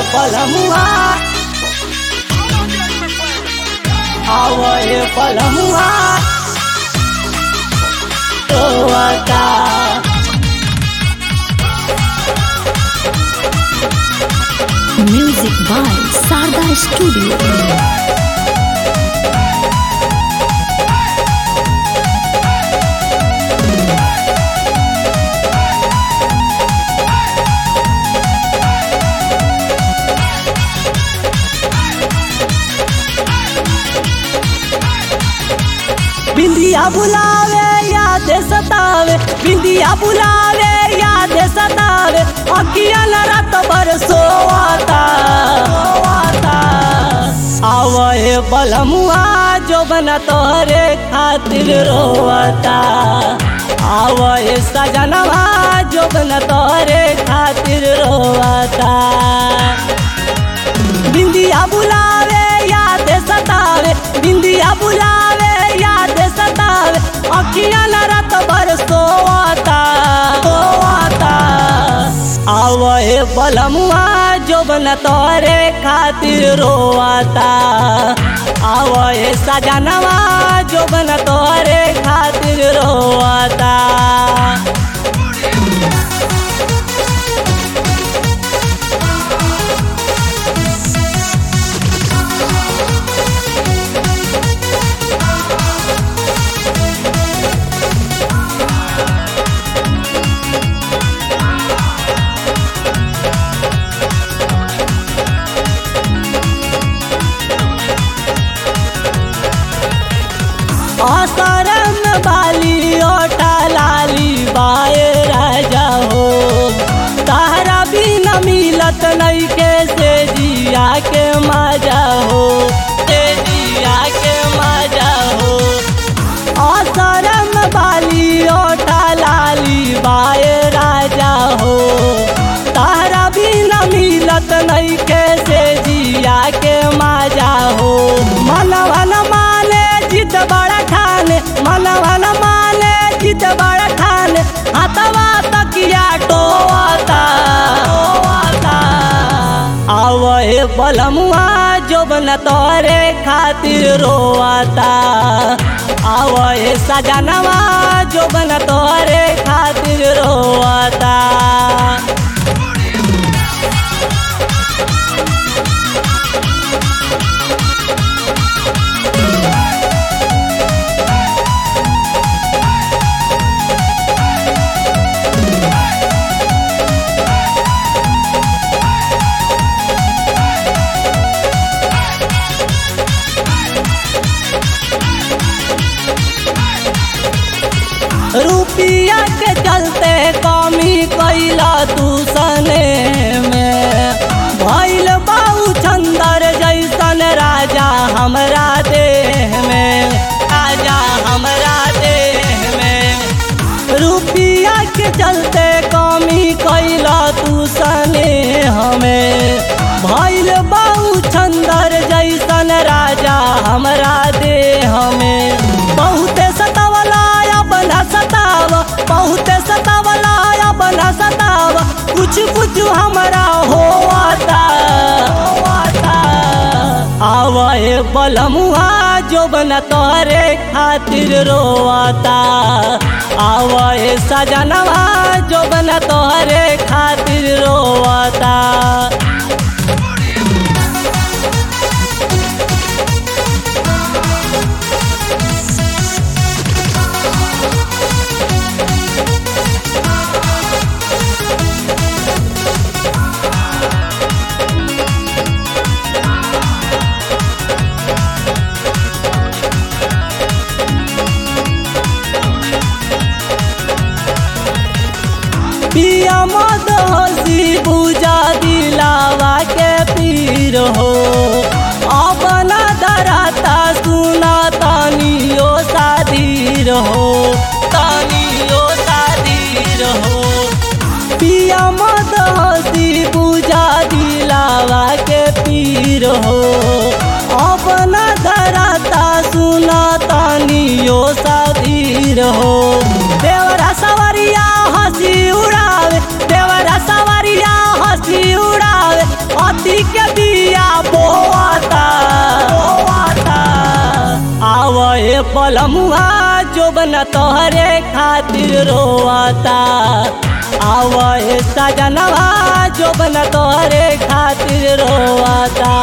पलमुआ आवए पलमुआ रोवता Music by Sarda Studio. बिंदिया बुलावे याद सतावे बिंदिया बुलावे याद सतावे अखिया न रात भर सोवाता सोवाता आवए बलमुआ जो बना तोहरे खातिर रोवता आवए सजनवा जो बना तोहरे खातिर रोवता बिंदिया बुलावे याद सतावे बिंदिया बुलावे याद सतावे अखिया न रात भर सोवाता सोवाता आवए बलमुआ जो बन तोरे खातिर रोवाता आवए सजनवा जो बन तोरे खातिर रोवाता असरम बाली ओटा लाली बाए राजा हो तारा भी न मिलत नहीं के से जिया के मजा हो से जिया के मजा हो असरम बाली ओटा लाली बाए राजा हो तारा भी न मिलत नहीं के से जिया के मजा हो मनवा न माने जिद बड़ा ठाने मनवा न माने जिद बड़ा ठाने हाथवा तकिया टोवाता टोवाता आवए बलमुआ जो बन तोरे खातिर रोवाता आवए सजनवा जो बन तोरे खातिर रोवाता रुपिया के चलते कमी कैला तू सने में भैल बाऊ चंदर जैसन राजा हमरा देह में राजा हमरा देह में रुपिया के चलते कमी कैला तू सने हमें भैल बाऊ चंदर जैसन राजा हमरा देह में बहुते सतावला बना सताव बहुते सतावला बना सताव कुछ कुछ हमरा होवाता होवाता आवए बलमुआ जो बन तोरे खातिर रोवाता आवए सजनवा जो बन तोरे खातिर रोवाता पिया मद हसी पूजा दिलावा के पीर हो अपना दराता सुना तानियो साधीर हो तानियो साधीर हो पिया मद हसी पूजा दिलावा के पीर हो अपना दराता सुना तानियो साधीर हो देवरा सवरिया हंसी उड़ावे देवरा सवरिया हंसी उड़ावे अति शादी के दिया बोआता बोआता आवे पलमुआ जो बना तोहरे खातिर रोआता आवे सजनवा जो बना तोहरे खातिर रोआता